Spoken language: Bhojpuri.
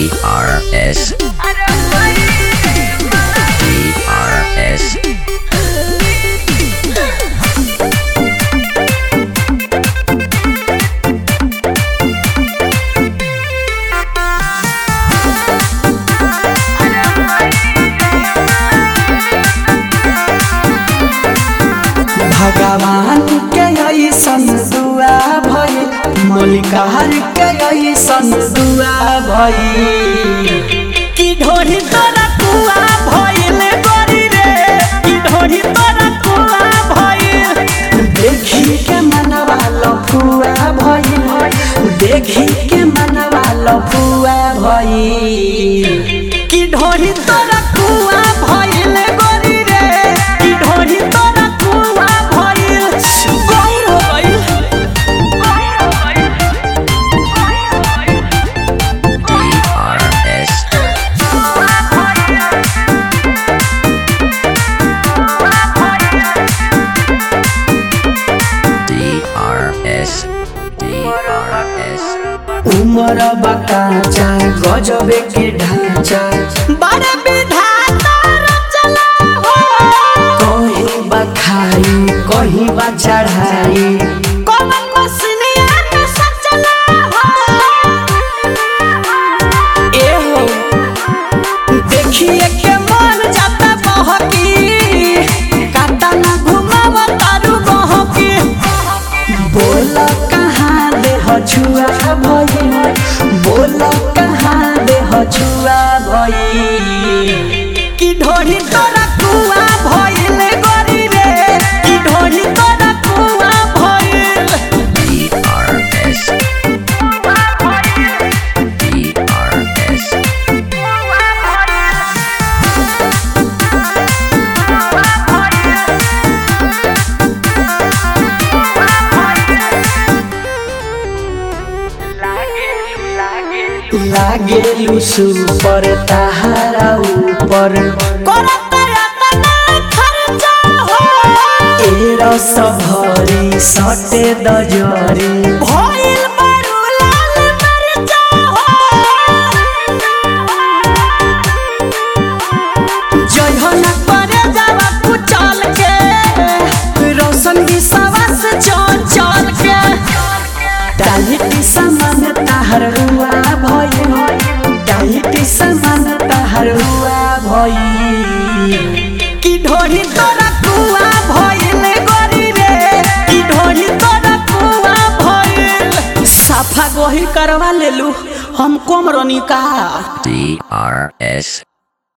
DRS DRS भगवान के ऐसन दुआ भइल मलिकार के ऐसन दुआ भइल की ढोरी तोरा कुआ भइल गोरी रे की ढोरी तोरा कुआ भइल देखी के मनवा लफुआ भइल देखी के मनवा लफुआ भइल की ढोरी तोरा कुआ भइल गोरी रे की ढोरी तोरा कुआ भइल गौर हो गइल DRS DRS DRS उमर बकाचा गजबे के ढांचा बड़े विधाता रचना हो कहीं बखाई कहीं बा चढ़ाई कौन मसनिया में सचला हो एहो देखिए के मन जाता बहकी काटा ना घुमाव तारू बहकी बोल कहाँ दे छुआ भइल बोल कहाँ दे छुआ भइल की ढोरी तोरा कुआ भइल गोरी रे की ढोरी तोरा कुआ भइल DRS DRS लागेलु सुपर ताहारा ऊपर करत रतना खर्चा हो ए रस भरी सटे दजरी भइल बरू लाल मरचा हो जयहन करे जावा कुचल के रोशन विश्वास चल चल के डालिटी समान ताहर हुआ भइल डालिटी समान ताहर हुआ भइल की ढोरी तोरा कुआ भइल गोरी रे की ढोरी तोरा कुआ भइल साफा गोही करवा लेलू हम कम रनी का DRS